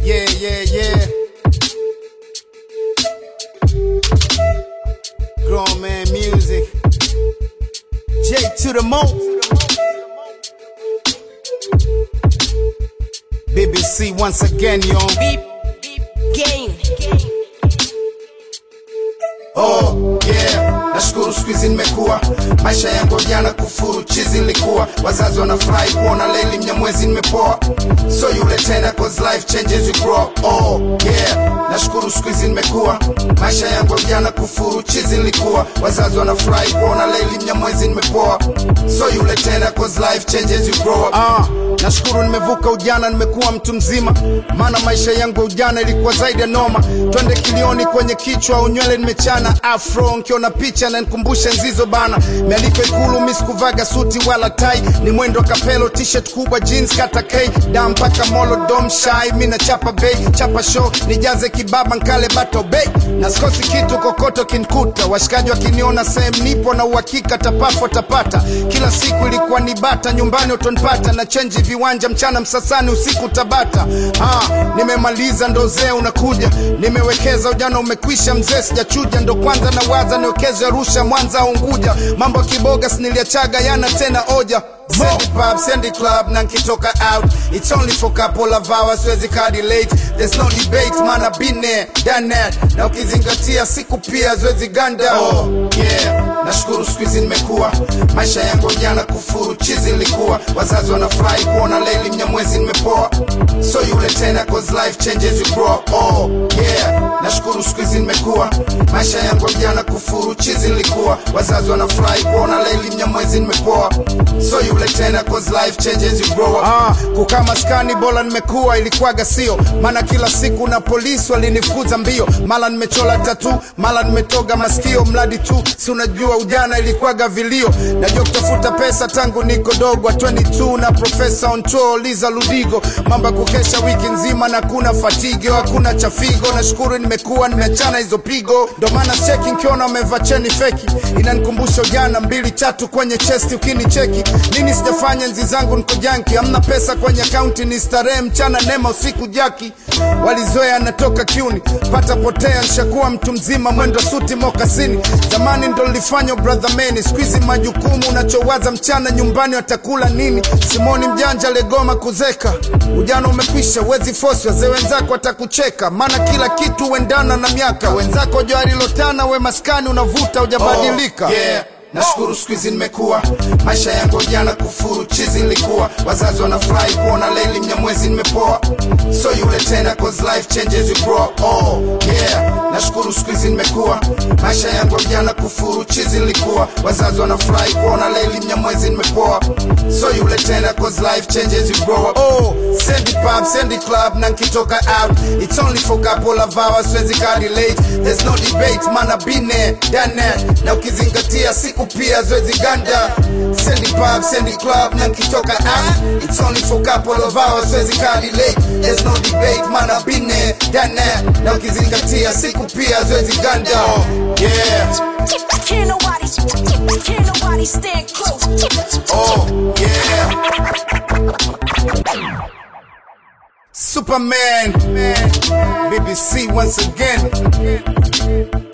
Yeah, yeah, yeah. Grown man music. J to the mo. BBC once again, yo. Beep, beep, gain. Oh yeah, nashukuru siku hizi nimekuwa, maisha yangu jana kufuru chizi nilikuwa, wazazi wanafurahi kuona leli mnyamwezi nimepoa, so yule tena cause life changes you grow. up. Oh yeah, nashukuru siku hizi nimekuwa, maisha yangu jana kufuru chizi nilikuwa, wazazi wanafurahi kuona leli mnyamwezi nimepoa, so yule tena cause life changes you grow. up. Ah, nashukuru nimevuka ujana, nimekuwa mtu mzima, maana maisha yangu ya ujana ilikuwa zaidi ya noma. Twende kilioni kwenye kichwa, unywele nimechana afro, nkiona picha na nikumbushe nzizo bana. Mialiko Ikulu, mi sikuvaga suti wala tai, ni mwendo kapelo, t-shirt kubwa, jeans kata K, da mpaka molo dom shai, mi na chapa bei, chapa show, nijaze kibaba nkale bato bei, na sikosi kitu kokoto kinkuta, washikaji wakiniona sehemu nipo na uhakika tapafo tapata, kila siku ilikuwa ni bata, nyumbani utonipata na chenji viwanja, mchana Msasani, usiku Tabata. Ah, nimemaliza ndo zee unakuja, nimewekeza ujana umekwisha, mzee sijachuja, ndo kwanza na waza niwekeze Arusha, Mwanza, Unguja, mambo ya kiboga siniliachaga yana tena oja Sendi pub, sendi club, na nkitoka out It's only for couple of hours, siwezi kadi late There's no debate, man I've been there, done that Na ukizingatia siku pia, siwezi ganda Oh, yeah, nashukuru siku hizi nimekuwa Maisha yangu jana kufuru, chizi nilikuwa Wazazi wanafurahi kuona leli mnyamwezi nimepoa So yule tena, cause life changes you grow up. Oh, yeah, nashukuru siku hizi nimekuwa Maisha yangu jana kufuru, chizi nilikuwa Wazazi wanafurahi kuona leli mnyamwezi nimepoa So yule tena, cause life changes you grow up. Ah, kukaa maskani bora nimekuwa ilikuwaga sio maana kila siku na polisi walinifukuza mbio mara nimechola tatu mara nimetoga masikio mradi tu si unajua ujana ilikuwaga vilio najua kutafuta pesa tangu niko dogo wa 22 na profesa on tour liza ludigo mambo ya kukesha wiki nzima na kuna fatigo hakuna chafigo nashukuru nimekuwa nimeachana hizo pigo ndo maana cheki nkiona umevaa cheni feki inanikumbusha ujana mbili tatu kwenye chesti ukinicheki nini sijafanya nzi zangu niko janki amna pesa kwenye akaunti ni starehe mchana nema usiku jaki walizoea natoka kiuni pata potea nshakuwa mtu mzima mwendo suti mokasini zamani ndo nilifanya brother meni skuizi majukumu unachowaza mchana nyumbani watakula nini simoni mjanja legoma kuzeka ujana umekwisha wezi fosi wazee wenzako watakucheka maana kila kitu huendana na miaka wenzako joarilotana we maskani unavuta ujabadilika oh, yeah. Nashukuru siku hizi nimekuwa, maisha yangu jana kufuru chizi nilikuwa, wazazi wanafurahi kuona leli mnyamwezi nimepoa, so yule tena cause life changes you grow up. Oh yeah, nashukuru siku hizi nimekuwa, maisha yangu jana kufuru chizi nilikuwa, wazazi wanafurahi kuona leli mnyamwezi nimepoa, so yule tena cause life changes you grow up. Oh, sendi pub, sendi club na nkitoka out, it's only for couple of hours, siwezi kadi late, there's no debate, man I've been there, done that, na ukizingatia siku pia zoezi ganda sendi pub sendi club na nkitoka out it's only for couple of hours zoezi kadi late there's no debate man I've been there done that na ukizingatia siku pia zoezi ganda yeah Can't nobody, can't nobody stand close. oh yeah Superman BBC once again